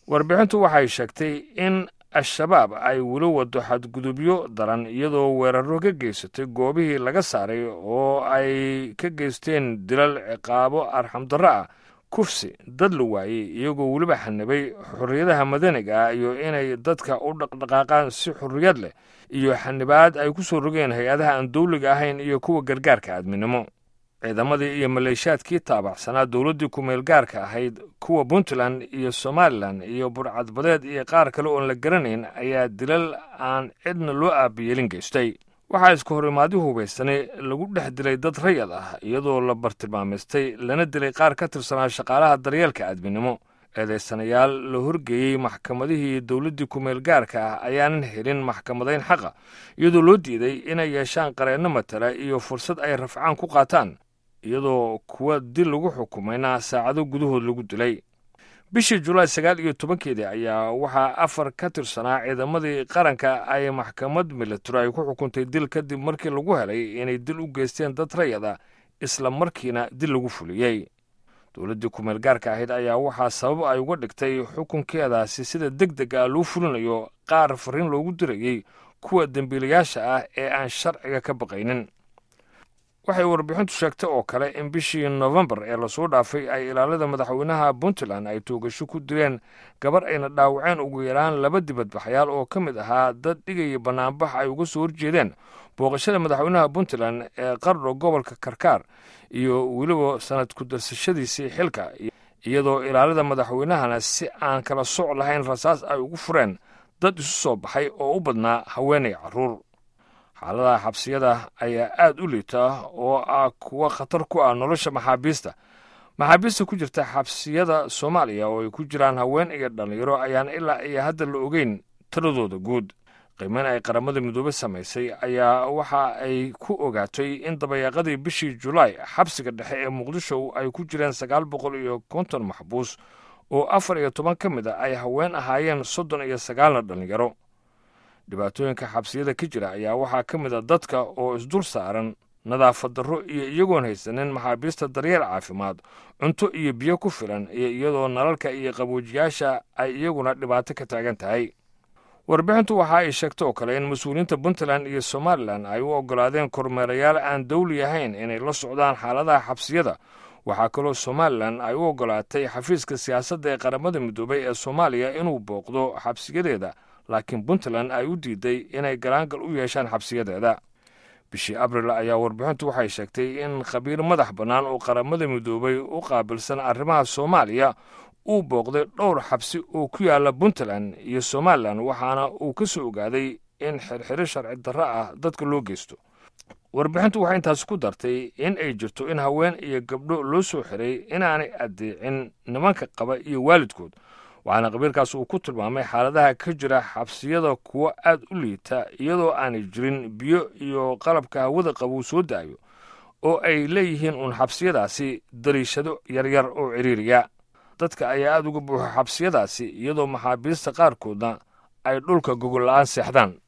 warbixintu waxay sheegtay in al-shabaab ay weli wado xadgudubyo daran iyadoo weeraro ka geysatay goobihii laga saaray oo ay ka geysteen dilal ciqaabo arxamdarro ah kufsi dad la waayey iyagoo weliba xanibay xorriyadaha madaniga ah iyo inay dadka u dhaqdhaqaaqaan si xorriyad leh iyo xanibaad ay ku soo rogeen hay-adaha aan dawliga ahayn iyo kuwa gargaarka aadminimo ciidamadii iyo maleeshaadkii taabacsanaa dowladdii ku-meel gaarka ahayd kuwa puntland iyo somalilan iyo burcadbadeed iyo qaar kale oon la garanayn ayaa dilal aan cidna loo aabayeelin geystay waxaa isku horimaadii hubaysanay lagu dhex dilay dad rayad ah iyadoo la bartilmaamaystay lana dilay qaar ka tirsanaa shaqaalaha daryeelka aadminimo eedaysanayaal la horgeeyey maxkamadihii dowladdii ku-meel gaarka ah ayaanan helin maxkamadayn xaqa iyadoo loo diiday inay yeeshaan qareenno matala iyo fursad ay rafcaan ku qaataan iyadoo kuwa dil lagu xukumayna saacado gudahood lagu dilay bishii julaay sagaal iyo tobankeedii ayaa waxaa afar ka tirsanaa ciidamadii qaranka ay maxkamad milatari ay ku xukuntay dil kadib markii lagu helay inay dil u geysteen dad rayada isla markiina dil lagu fuliyey dowladdii ku-meel gaarka ahayd ayaa waxaa sabab ay uga dhigtay xukunkeedaasi sida deg deg ah loo fulinayo qaar fariin loogu dirayey kuwa dembiilayaasha ah ee aan sharciga ka baqaynin waxay warbixintu sheegtay oo kale in bishii nofembar ee lasoo dhaafay ay ilaalada madaxweynaha puntland ay toogasho ku dileen gabar ayna dhaawaceen ugu yaraan laba dibadbaxyaal oo ka mid ahaa dad dhigaya bannaanbax ay uga soo horjeedeen booqashada madaxweynaha puntland ee qardho gobolka karkaar iyo weliba sanad ku-darsashadiisii xilka iyadoo ilaalada madaxweynahana si aan kala soc lahayn rasaas ay ugu fureen dad isu soo baxay oo u badnaa haweenay carruur xaaladaha xabsiyada ayaa aad u liita oo ah kuwa khatar ku ah nolosha maxaabiista maxaabiista ku jirta xabsiyada soomaaliya oo ay ku jiraan haween iyo dhallinyaro ayaan ilaa iyo hadda la ogeyn taladooda guud qiimeyn ay qaramada midoobe samaysay ayaa waxa ay ku ogaatay in dabayaaqadii bishii julaay xabsiga dhexe ee muqdisho ay ku jireen sagaal boqol iyo konton maxbuus oo afar iyo toban ka mid a ay haween ahaayeen soddon iyo sagaalna dhallinyaro dhibaatooyinka xabsiyada ka jira ayaa waxaa ka mid a dadka oo isdul saaran nadaafad darro iyo iyagoon haysanin maxaabiista daryeel caafimaad cunto iyo biyo ku filan iyo iyadoo nalalka iyo qaboojiyaasha ay iyaguna dhibaato ka taagan tahay warbixintu waxa ay sheegta oo kale in mas-uuliyiinta puntland iyo somalilan ay u oggolaadeen kormeerayaal aan dawli ahayn inay la socdaan xaaladaha xabsiyada waxaa kaloo somalilan ay u oggolaatay xafiiska siyaasadda ee qaramada midoobay ee soomaaliya inuu booqdo xabsiyadeeda laakiin puntland ay u diiday inay galaangal u yeeshaan xabsiyadeeda bishii abril ayaa warbixintu waxay sheegtay in khabiir madax bannaan oo qaramada midoobay u qaabilsan arrimaha soomaaliya uu booqday dhowr xabsi oo ku yaala puntland iyo somalilan waxaana uu ka soo ogaaday in xirxiro sharci darro ah dadka loo geysto warbixintu waxay intaas ku dartay in ay jirto in haween iyo gabdho loo soo xiray inaanay addeecin nimanka qaba iyo waalidkood waxaana qabiilkaas uu ku tilmaamay xaaladaha ka jira xabsiyada kuwo aad u liita iyadoo aanay jirin biyo iyo qalabka hawada qabuu soo daayo oo ay leeyihiin uun xabsiyadaasi dariishado yaryar oo ciriiriya dadka ayaa aad uga buuxa xabsiyadaasi iyadoo maxaabiista qaarkoodna ay dhulka gogol la'aan seexdaan